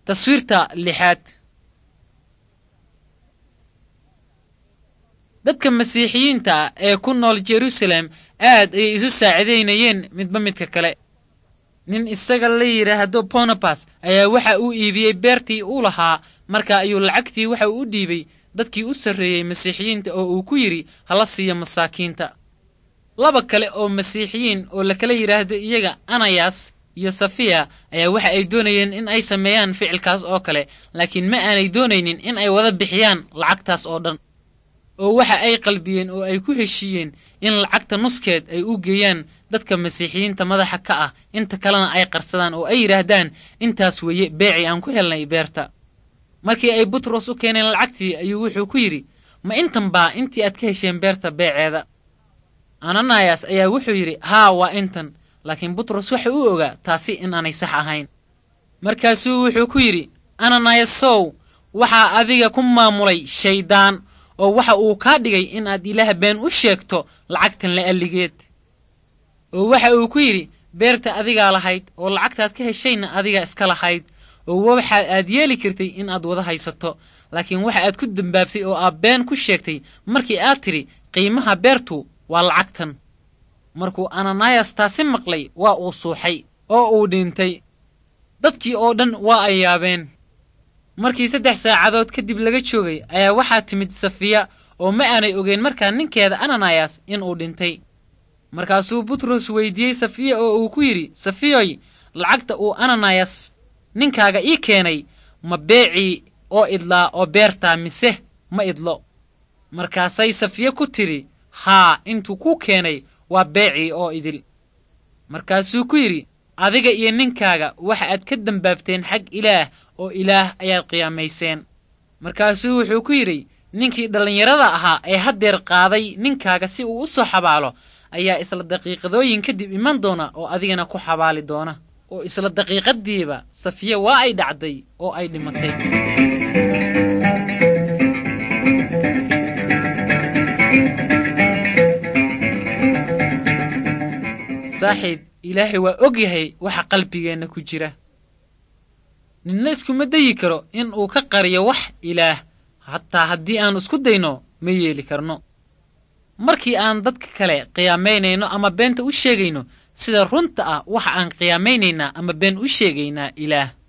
taswiirta lixaad dadka masiixiyiinta ah ee ku nool jerusalem aad ayay isu saacidaynayeen midba midka kale nin isaga la yidhaahdo bonabas ayaa waxa uu iibiyey beertii uu lahaa marka ayuu lacagtii waxa uu u dhiibay dadkii u sarreeyey masiixiyiinta oo uu ku yidhi hala siiyo masaakiinta laba kale oo masiixiyiin oo la kala yidhaahdo iyaga anayas iyo safiya ayaa waxa ay doonayeen in ay sameeyaan ficilkaas oo kale laakiin ma aanay doonaynin in ay wada bixiyaan lacagtaas oo dhan oo waxa ay qalbiyeen oo ay ku heshiiyeen in lacagta nuskeed ay u geeyaan dadka masiixiyiinta madaxa ka ah inta kalena ay qarsadaan oo ay yidhaahdaan intaas weeye beecii aan ku helnay beerta markii ay butros u keeneen lacagtii ayuu wuxuu ku yidhi ma intan baa intii aad ka hesheen beerta beeceeda ananayas ayaa wuxuu yidhi haa waa intan laakiin butros waxa uu ogaa taasi in aanay sax ahayn markaasuu wuxuu ku yidhi ananayasow waxaa adiga ku maamulay shayddaan oo waxa uu kaa dhigay in aad ilaah been u sheegto lacagtan la alligeed oo waxa uu ku yidhi beerta adigaa lahayd oo lacagtaad ka heshayna adigaa iska lahayd oo waxa aad yeeli kartay in aad wada haysato laakiin waxa aad ku dembaabtay oo aad been ku sheegtay markii aad tidhi qiimaha beertu waa lacagtan markuu ananayas taasi maqlay waa uu suuxay oo uu dhintay dadkii oo dhan waa ay yaabeen markii saddex saacadood kadib laga joogay ayaa waxaa timid safiya oo ma aanay ogeyn markaa ninkeeda ananayas inuu dhintay markaasuu butros weydiiyey safiya oo uu ku yidhi safiyoy lacagta uu ananayas ninkaaga ii keenay ma beecii oo idlaa oo beertaa mise ma idlo markaasay safiye ku tidhi haa intuu kuu keenay waa beecii oo idil markaasuu ku yidhi adiga iyo ninkaaga waxa aad ka dembaabteen xag ilaah oo ilaah ayaad qiyaamayseen markaasuu wuxuu ku yidhi ninkii dhallinyarada ahaa ee haddeer qaaday ninkaaga si uu u soo xabaalo ayaa isla daqiiqadooyin kadib iman doona oo adigana ku xabaali doona oo isla daqiiqaddiiba safiye waa ay dhacday oo ay dhimatay saaxiib ilaahay waa og yahay waxa qalbigeenna ku jira ninna iskuma dayi karo in uu ka qariyo wax ilaah hataa haddii aan isku dayno ma yeeli karno markii aan dadka kale qiyaamaynayno ama beenta u sheegayno sida runta ah waxa aan qiyaameynaynaa ama been u sheegaynaa ilaah